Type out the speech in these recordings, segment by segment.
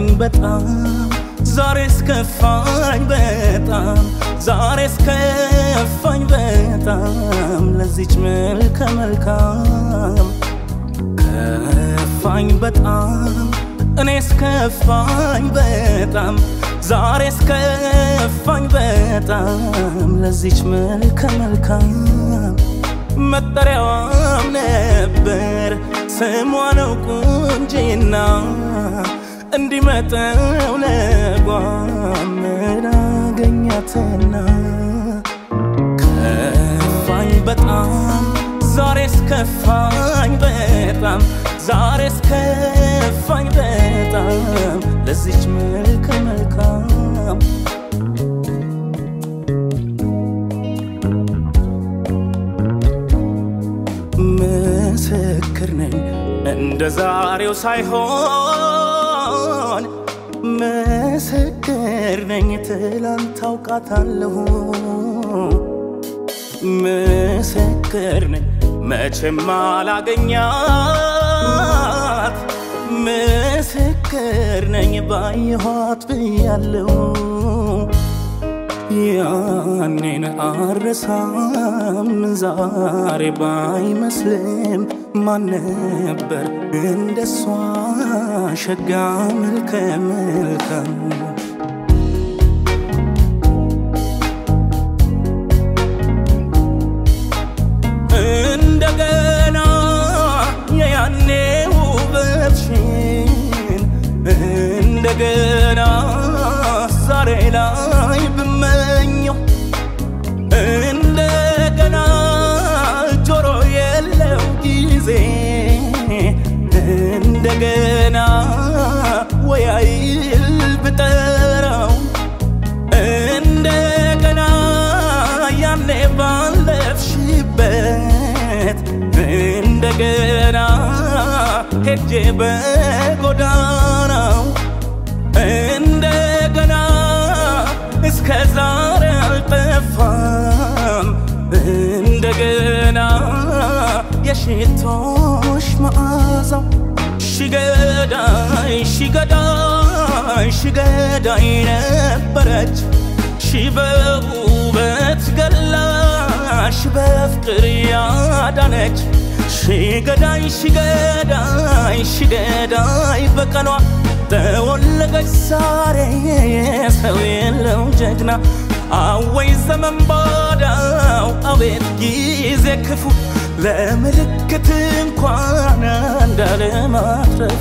ከፋኝ በጣም ዛሬስ ከፋኝ በጣም ዛሬስ ከፋኝ በጣም ለዚች መልከ መልካም ከፋኝ በጣም እኔስ ከፋኝ በጣም ዛሬስ ከፋኝ በጣም ለዚች መልከ መልካም መጠሪያዋም ነበር ስሟ ነው ቁንጂና እንዲመጠው ለጓም ላገኛትና ከፋኝ በጣም ዛሬስ ከፋኝ በጣም ዛሬስ ከፋኝ በጣም ለዚች መልከ መልካም ምስክር ነኝ እንደ ዛሬው ሳይሆን ምስክር ነኝ ትላንት ታውቃታለሁ ምስክር ነኝ መቼም አላገኛት ምስክር ነኝ ባየኋት ብያለሁ ያኔን አረሳም ዛሬ ባይመስልም ማን ነበር እንደሷ ሸጋ መልከ መልካም እንደገና የያኔ ውበትሽን እንደገና ዛሬ ላይ ብመኘው እንደገና ጆሮ የለው ጊዜ እንደገና ወያይል ብጠራው እንደገና ያኔ ባለፍሽበት እንደገና ሄጄ በጎዳናው እንደገና እስከ ዛሬ አልጠፋም እንደገና የሽቶሽ መዓዛው ሽገዳይ ሽገዳይ ሽገዳይ ነበረች ሺ በውበት ገላሽ በፍቅር ያዳነች ሽገዳይ ሽገዳይ ሽገዳይ በቀኗ ተወለገች ዛሬ ሰው የለው ጀግና አወይ ዘመን ባዳው አቤት ጊዜ ክፉ ለምልክት እንኳን እንዳለማትረፉ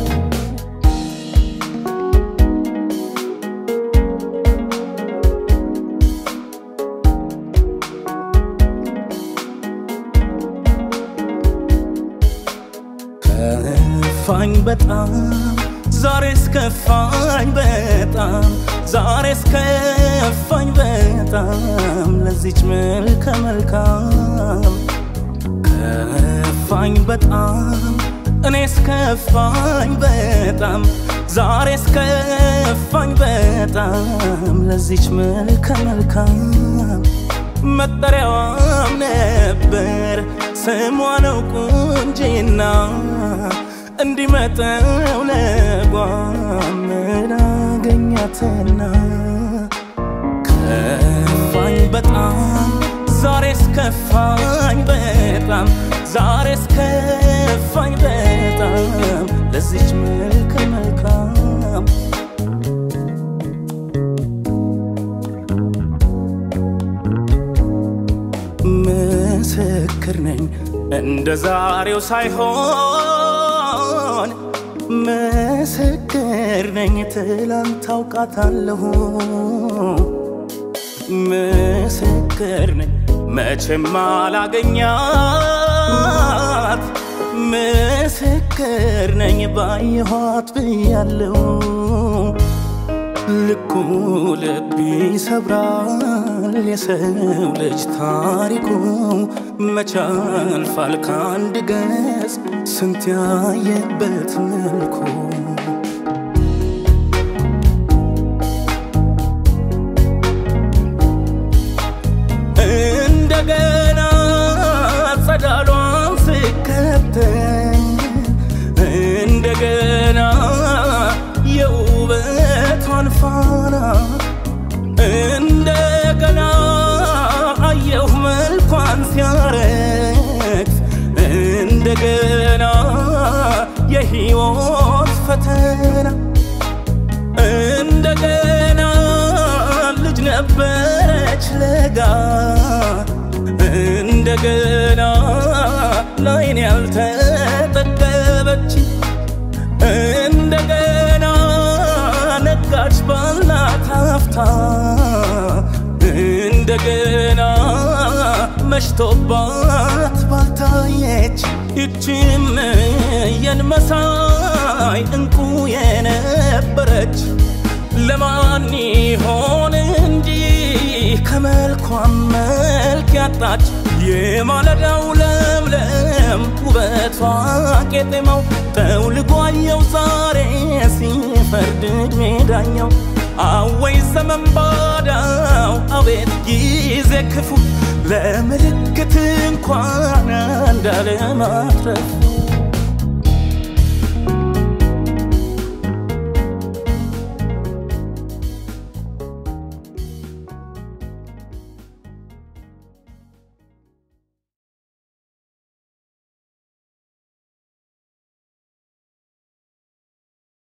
ከፋኝ በጣም ዛሬስ ከፋኝ በጣም ዛሬስ ከፋኝ በጣም ለዚች መልከ መልካም ከፋኝ በጣም እኔስ ከፋኝ በጣም ዛሬስ ከፋኝ በጣም ለዚች መልከ መልካም መጠሪያዋም ነበር ስሟ ነው ቁንጂና እንዲመጠው ለጓም ላገኛትና ከፋኝ በጣም ዛሬስ ከፋኝ በጣም ዛሬስ ከፋኝ በጣም ለዚች መልከ መልካም ምስክር ነኝ እንደ ዛሬው ሳይሆን ምስክር ነኝ ትላንት ታውቃታለሁ ምስክር ነኝ መቼም አላገኛት ምስክር ነኝ ባየኋት ብያለሁ ልኩ ልብ ይሰብራል የሰው ልጅ ታሪኩ መቻልፋል ከአንድ ገጽ ስንት ያየበት መልኩ እንደገና ጸዳሏን ስከተል እንደገና የው ለጋ እንደገና ላይን ያልተጠገበች እንደገና ነጋች ባልናት አፍታ እንደገና መሽቶባት ባልታየች ይችም የንመሳይ እንቁ የነበረች ለማን ይሆን እንጂ ከመልኳም መልክ ያጣች የማለዳው ለምለም ውበቷ ቄጤማው ጠውልጓየው ዛሬ ሲፈርድ ዕድሜ ዳኛው አወይ ዘመን ባዳው አቤት ጊዜ ክፉ ለምልክት እንኳን እንዳለ ማትረፉ